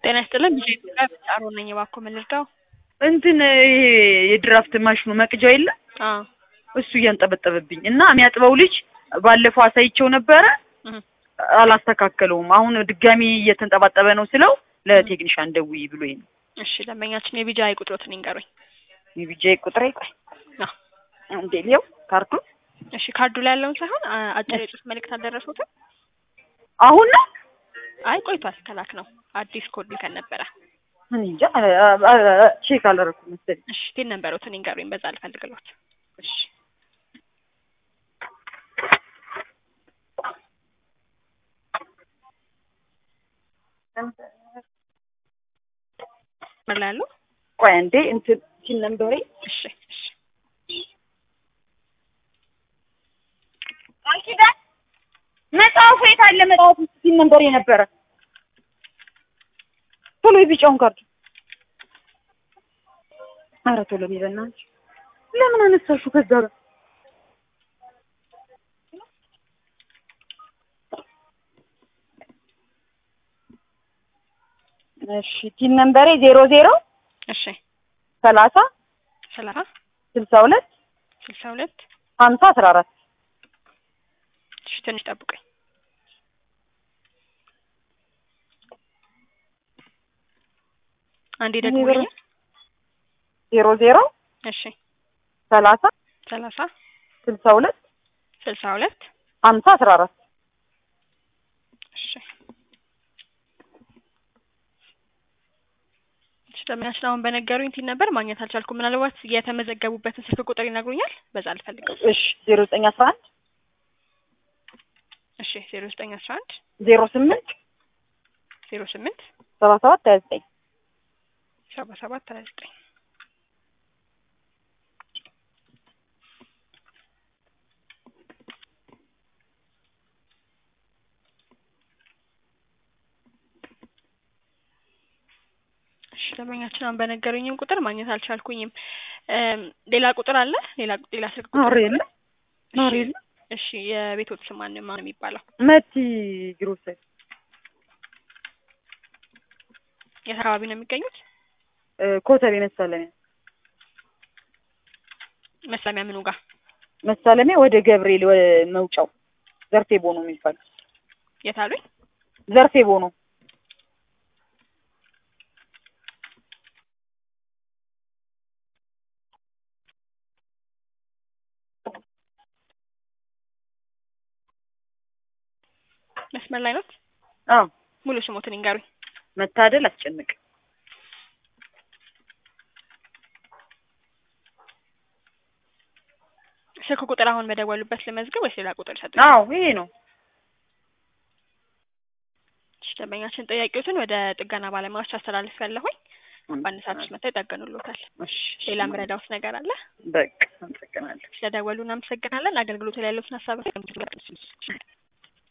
ጤና ይስጥልን ብዙ ኢትዮጵያ ጣሮ ነኝ። እባክዎ ምን ልርዳው? እንትን ይሄ የድራፍት ማሽኑ መቅጃው የለ አዎ እሱ እያንጠበጠበብኝ እና የሚያጥበው ልጅ ባለፈው አሳይቼው ነበረ እህ አላስተካከለውም። አሁን ድጋሚ እየተንጠባጠበ ነው ስለው ለቴክኒሻን ደውዪ ብሎኝ ነው። እሺ ደንበኛችን የቢጃይ ቁጥሮትን ይንገሩኝ። የቢጃ ቁጥሬ ቆይ አዎ እንዴ ሊው ካርቱን እሺ ካርዱ ላይ ያለውን ሳይሆን አ- አጭር የጽሁፍ መልእክት አልደረሱትም? አሁን ነው አይ ቆይቷል ከላክ ነው አዲስ ኮድ ልከን ነበረ። እኔ እንጃ አ- አ- አ- ቼክ አላደረኩም መሰለኝ። እሺ ቲን ነበሩትን ይንገሩኝ በዛ ልፈልግሎት። እሺ ምን ላይ ያሉ? ቆይ አንዴ እንትን ሲል ነምበሬ እሺ እሺ አልኪዳን መጽሐፉ የት አለ? መጽሐፉ ውስጥ ሲል ነምበሬ ነበረ። ቶሎ የቢጫውን ካርድ ኧረ ቶሎ በይ በእናትሽ። ለምን አነሳሹ ከዛ ጋር እሺ ቲን ነምበሬ ዜሮ ዜሮ እሺ ሰላሳ ሰላሳ ስልሳ ሁለት ስልሳ ሁለት ሀምሳ አስራ አራት እሺ ትንሽ ጠብቁኝ። አንዴ ደግሞ ዜሮ ዜሮ እሺ ሰላሳ ሰላሳ ስልሳ ሁለት ስልሳ ሁለት ሀምሳ አስራ አራት እሺ እሺ ደንበኛችን አሁን በነገሩኝ ቲን ነበር ማግኘት አልቻልኩም። ምናልባት የተመዘገቡበትን ስልክ ቁጥር ይነግሩኛል? በዛ አልፈልግም። እሺ ዜሮ ዘጠኝ አስራ አንድ እሺ ዜሮ ዘጠኝ አስራ አንድ ዜሮ ስምንት ዜሮ ስምንት ሰባ ሰባት ሀያ ዘጠኝ ሰባ ሰባት ሀያ ዘጠኝ እሺ ደንበኛችን አሁን በነገሩኝም ቁጥር ማግኘት አልቻልኩኝም። እም ሌላ ቁጥር አለ? ሌላ ሌላ ስልክ ቁጥር ኖር የለ ኖር የለ እሺ የቤቶት ስም ማን ማን የሚባለው? መቲ ግሮሰሪ የት አካባቢ ነው የሚገኙት? እ ኮተቤ መሳለሚያ መስለሚያ ምኑ ጋር? መሳለሚያ ወደ ገብርኤል ወደ መውጫው ዘርፌ ቦኖ የሚባል የት አሉኝ? ዘርፌ ቦኖ መስመር ላይ ነው? አዎ ሙሉ ስሞትን ይንገሩኝ። መታደል አስጨንቅ ስልክ ቁጥር አሁን በደወሉበት ልመዝገብ ወይስ ሌላ ቁጥር ሰጡኝ? አዎ ይሄ ነው እሺ ደንበኛችን ጥያቄዎትን ወደ ጥገና ባለሙያዎች አስተላልፍ ያለሁኝ በአንድ ሰዓት ውስጥ መጥተው ይጠገኑልዎታል። እሺ ሌላ ምረዳውት ነገር አለ? በቃ አመሰግናለሁ ስለደወሉ እናመሰግናለን። አገልግሎቱ ላይ ያለዎትን ሀሳብ